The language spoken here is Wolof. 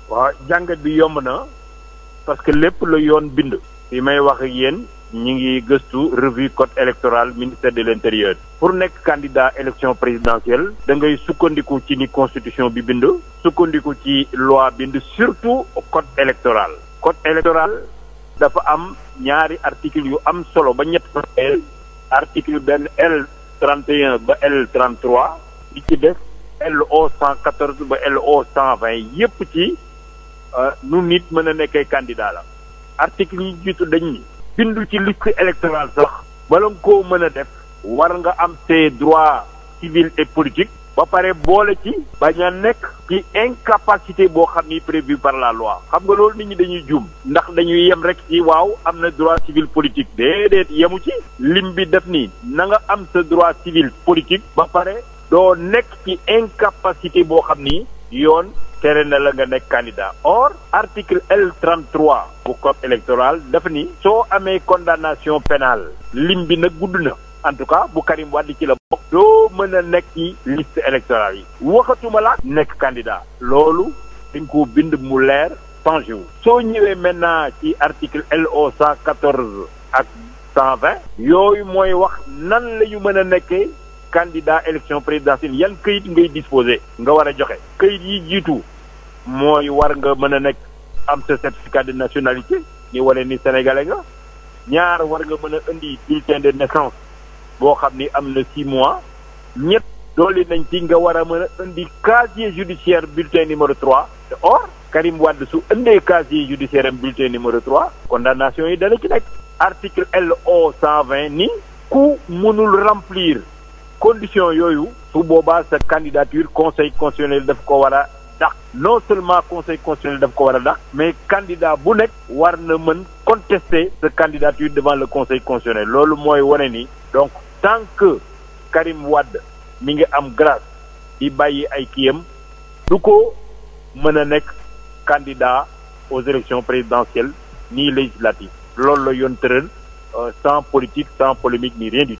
waaw jàngat bi yomb na parce que lépp la yoon bind. fi may wax ak yéen ñi ngi gëstu revue code électoral ministère de l'intérieur. pour nekk candidat élection présidentielle. da ngay sukkandiku ci ni constitution bi bind. sukkandiku ci loi bind surtout code électoral. code électoral dafa am ñaari article yu am solo ba ñett article benn L 31 ba L 33 li ci def LO 114 ba LO 120 yépp ci nu nit mën a nekkee candidat la article yi jiitu dañ ni bindu ci liste électorale sax bala nga koo mën a def war nga am ses droits civils et politiques ba pare boole ci bañ a nekk ci incapacité boo xam ni prévu par la loi xam nga loolu nit ñi dañuy juum ndax dañuy yem rek ci waaw am na droit civil politique déedéet yemu ci lim bi def nii na nga am sa droit civil politique ba pare doo nekk ci incapacité boo xam ni yoon tere na la nga nekk candidat or article L 33 bu code électoral dafa ni soo amee condamnation pénale lim bi nag gudd na en tout cas bu Karim Wade ci la bokk doo mën a nekk ci liste électorale yi waxatuma la nekk candidat loolu dañ ko bind mu leer changé wu soo ñëwee maintenant ci article LO 114 ak 120 yooyu mooy wax nan la ñu mën a nekkee candidat élection présidentielle yan këyit ngay disposé nga war a joxe këyit yi jiitu mooy war nga mën a nekk am sa certificat de nationalité ni wane ni sénégalais nga ñaar war nga mën a indi bulletin de naissance boo xam ni am na six mois ñett dooli nañ ci nga war a mën a indi casier judiciaire bulletin numéro trois te or Karim Wade su indee casier judiciaire am bulletin numéro trois condamnation yi dana ci nekk article LO cent vingt ni ku mënul remplir condition yooyu su boobaa sa candidature conseil constitutionnel daf ko war a dàq non seulement conseil constitutionnel daf ko war a dàq mais candidat bu nekk war na mën contester sa candidature devant le conseil constitutionnel loolu mooy wane ni donc tant que Karim Wade mi ngi am grâce di bàyyi ay kiyam du ko mën a nekk candidat aux élections présidentielles ni législatives loolu la yoon tëral sans politique sans polémique ni rien du